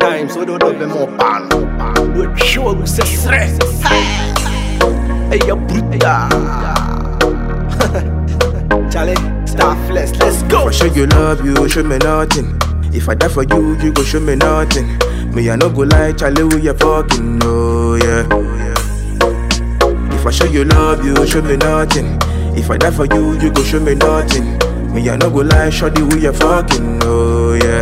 times, so don't have more pan. We show we say stress. Hey, you brutal. Charlie, star flex, let's go. For sure you love you, show me nothing. If I die for you, you go show me nothing. Me I no go lie, Charlie, we you fucking oh yeah. If I show you love you, show me nothing. If I die for you, you go show me nothing. Me I no go lie, shawty, we you fucking oh yeah.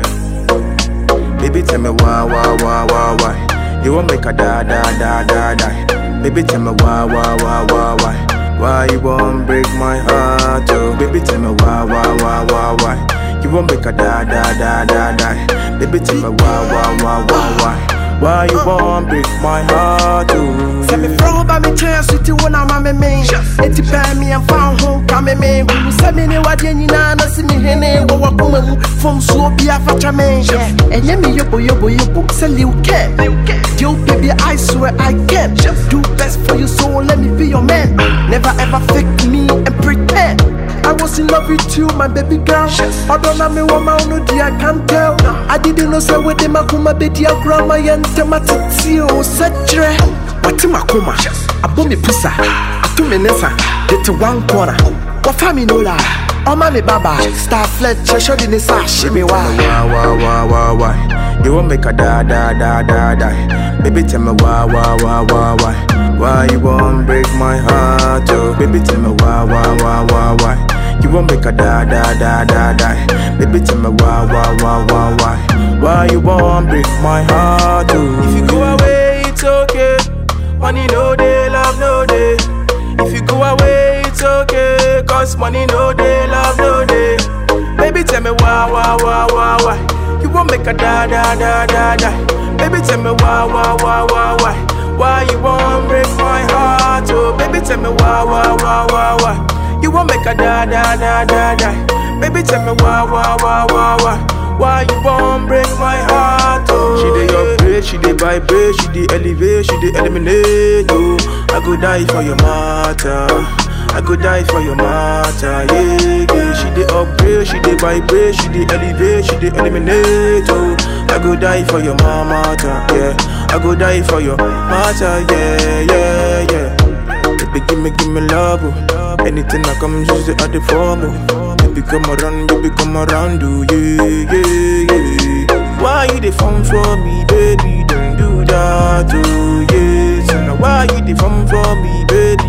Baby tell me why, why, why, why, why You won't make a die, die, die, die, die Baby tell me why, why, why, why, why Why you won't break my heart, oh Baby tell me why, why, why, why, why You won't make a die, die, die, die, die Baby tell me why, why, why, why, why Why you won't break my heart, oh Sɛ me frɛ wo ba me kyɛn so ti wo na ma me me Eti pɛɛ me ɛmfa ho ka me me Hunu sɛ me ne wadeɛ nyinaa na si me hene Wɔ wakoma mu fom suo bi afatwa me Ɛnyɛ me yobo yobo yobo sɛ Lil Ken Yo baby I swear I can Do best for you so let me be your man Never ever fake me and pretend I was in love with you, my baby girl. Although na me woman no dear, I can't tell. I didn't know say with them akuma be dear grandma yente matiti o setre. Wati makuma, abo me pusa, atu me nesa, get one corner. Wafa mi no la, oma me baba, star Fletcher, show the nesa, she me wa. why, why, why, why, why? You won't make a die, die, die, die, die. Baby, tell me why, why, why, why, why? Why you won't break my heart, oh? Baby, tell me why, why, why, why, why? You won't make a die, die, die, die, die. Baby, tell me why, why, why, why, why? Why you won't break my heart, oh? If you go away, it's okay. Money no day, love no day. If you go away, it's okay. Cause money no day, love no day. Baby, tell me why, why, why, why, why? You won't make a die, die, die, die, die. Baby, tell me why, why, why, why, why? Why you won't break my heart, oh? Baby, tell me why, why, why, why, why? You won't make a die, die, die, die, die. Baby, tell me why, why, why, why, why? Why you won't break my heart, oh? She dey upgrade, she dey vibrate, she dey elevate, she dey eliminate, oh. I go die for your matter. I go die for your matter, yeah, yeah. She dey upgrade, she dey vibrate, she dey elevate, she dey eliminate, oh. I go die for your matter, yeah. I go die for your matter, yeah, yeah, yeah. Baby, give me, give me love, oh. Anything I come, use it at the form, oh. Baby, come around, baby, come around, oh, yeah, yeah, yeah. Why you the phone for me, baby? Don't do that, oh, yeah. So now why you the phone for me, baby?